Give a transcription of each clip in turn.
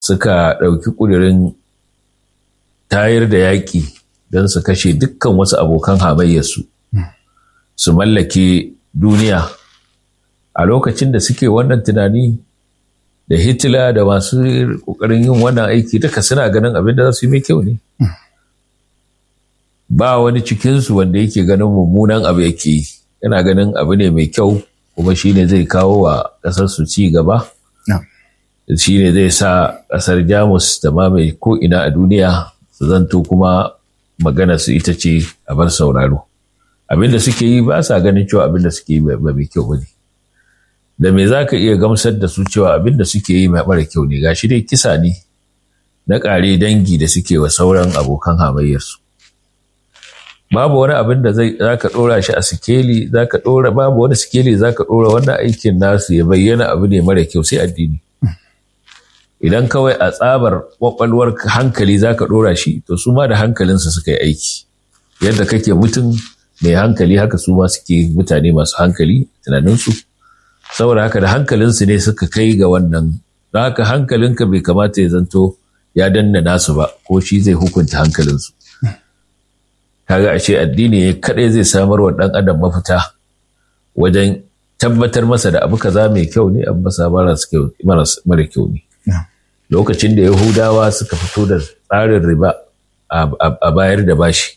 suka ɗauki ƙudurin tayar da yaƙi don su kashe dukkan wasu abokan hamayyarsu su mallake duniya a lokacin da suke wannan tunani da hitler da masu ƙoƙarin yin wannan aiki duka suna ganin abin da za su yi mai kyau ne ba wani cikinsu wanda yake ganin mummunan abu yake yi yana ganin abu ne mai kyau kuma shi ne zai kawo wa ƙasar su ci gaba shi ne zai sa ƙasar jamus da ma mai ko'ina a duniya su zanto kuma magana su ita ce a bar sauraro abinda suke yi ba sa ganin cewa abinda suke yi ba mai kyau ba ne da me za ka iya gamsar da su cewa abinda suke yi mai mara kyau ne gashi dai kisa ne na ƙare dangi da suke wa sauran abokan hamayyarsu babu wani abin da zai za ka ɗora shi a sikeli za ka ɗora babu wani sikeli za ka ɗora wannan aikin nasu ya bayyana abu ne mara kyau sai addini idan kawai a tsabar kwakwalwar hankali za ka ɗora shi to su ma da hankalinsu suka yi aiki yadda kake mutum mai hankali haka su ma suke mutane masu hankali tunaninsu saboda haka da hankalinsu ne suka kai ga wannan don haka hankalinka bai kamata ya zanto ya danna nasu ba ko shi zai hukunta hankalinsu kaga ashe addini kadai zai samar wa ɗan adam mafita wajen tabbatar masa da abu kaza mai kyau ne abu masa mara kyau ne lokacin da yahudawa suka fito da tsarin riba a bayar da bashi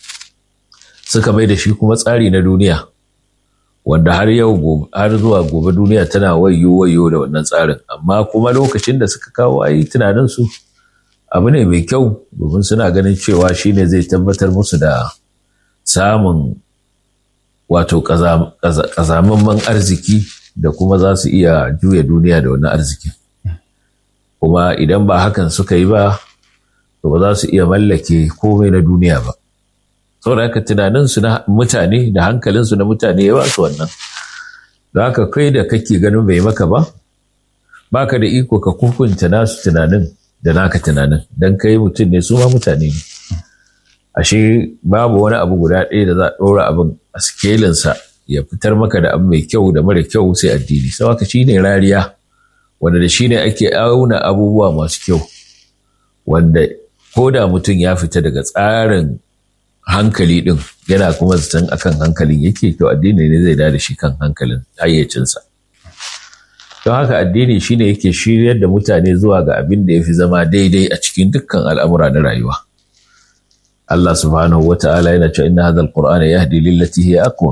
suka mai da shi kuma tsari na duniya wanda har yau har zuwa gobe duniya tana wayo wayo da wannan tsarin amma kuma lokacin da suka kawo ayi tunaninsu abu ne mai kyau domin suna ganin cewa shi ne zai tabbatar musu da samun wato ƙazamamman arziki da kuma za su iya juya duniya da wannan arzikin kuma idan ba hakan suka yi ba to ba za su iya mallake komai na duniya ba saboda haka tunaninsu na mutane da hankalinsu na mutane ya ba su wannan da haka kai da kake ganin bai maka ba baka da iko ka hukunta nasu tunanin da naka tunanin don kai mutum ne su ma mutane ne ashe babu wani abu guda ɗaya da za a ɗora abin a sikelinsa ya fitar maka da abu mai kyau da mara kyau sai addini sau haka shi ne rariya wanda da shi ne ake auna abubuwa masu kyau wanda ko da mutum ya fita daga tsarin hankali ɗin yana kuma zaton akan hankalin yake to addini ne zai da shi kan hankalin hayyacinsa don haka addini shine yake shiryar da mutane zuwa ga abin da ya fi zama daidai a cikin dukkan al'amura na rayuwa Allah subhanahu wa ta'ala yana cewa inna hadha alqur'ana yahdi lillati hiya aqwam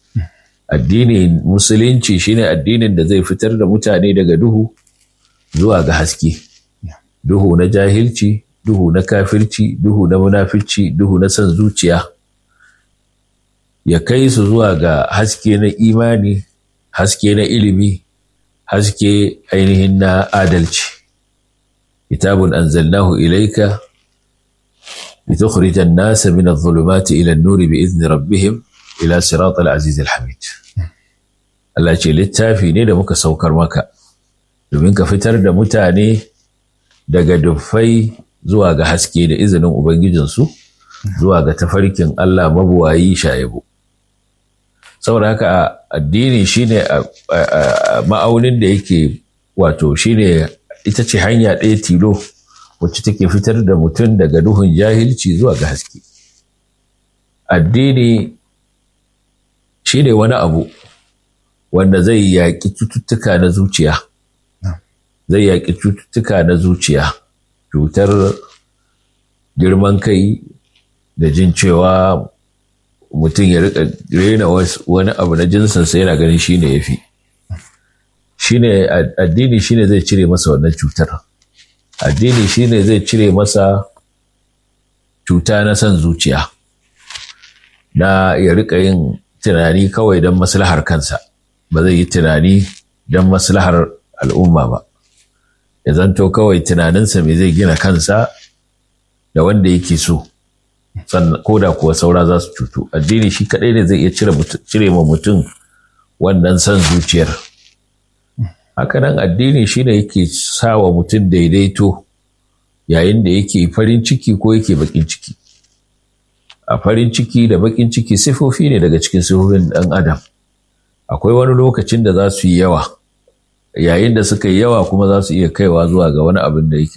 addini musulunci shine addinin da zai fitar da mutane daga duhu zuwa ga haske duhu na jahilci duhu na kafirci duhu na munafici duhu na son zuciya ya kai su zuwa ga haske na imani haske na ilimi haske ainihin na adalci kitabun anzalnahu ilaika litukhrija an-nasa min adh-dhulumati ila an-nuri bi idni rabbihim ila sirat al-aziz al-hamid Allah ce littafi ne da muka saukar maka domin ka fitar da mutane daga dufai zuwa ga haske da izinin ubangijinsu zuwa ga tafarkin Allah mabuwayi shayabu saboda haka addini shine ma'aunin da yake wato shine ita ce hanya ɗaya tilo wacce take fitar da mutum daga duhun jahilci zuwa ga haske addini shine wani abu wanda zai yaƙi cututtuka na zuciya zai yaƙi cututtuka na zuciya cutar girman kai da jin cewa mutum ya rika rena wani abu na jinsinsa yana ganin shi ne ya fi shine addini shine zai cire masa wannan cutar addini shine zai cire masa cuta na son zuciya na ya rika yin tunani kawai don maslahar kansa ba zai yi tunani don maslahar al'umma ba ya zanto kawai tunaninsa mai zai gina kansa da wanda yake so ko da kuwa saura za su cutu addini shi kaɗai ne zai iya cire ma mutum wannan son zuciyar hakanan addini shi ne yake sa wa mutum daidaito yayin da yake farin ciki ko yake bakin ciki a farin ciki da bakin ciki sifofi ne daga cikin sifofin ɗan adam akwai wani lokacin da za su yi yawa yayin da suka yi yawa kuma za su iya kaiwa zuwa ga wani abin da yake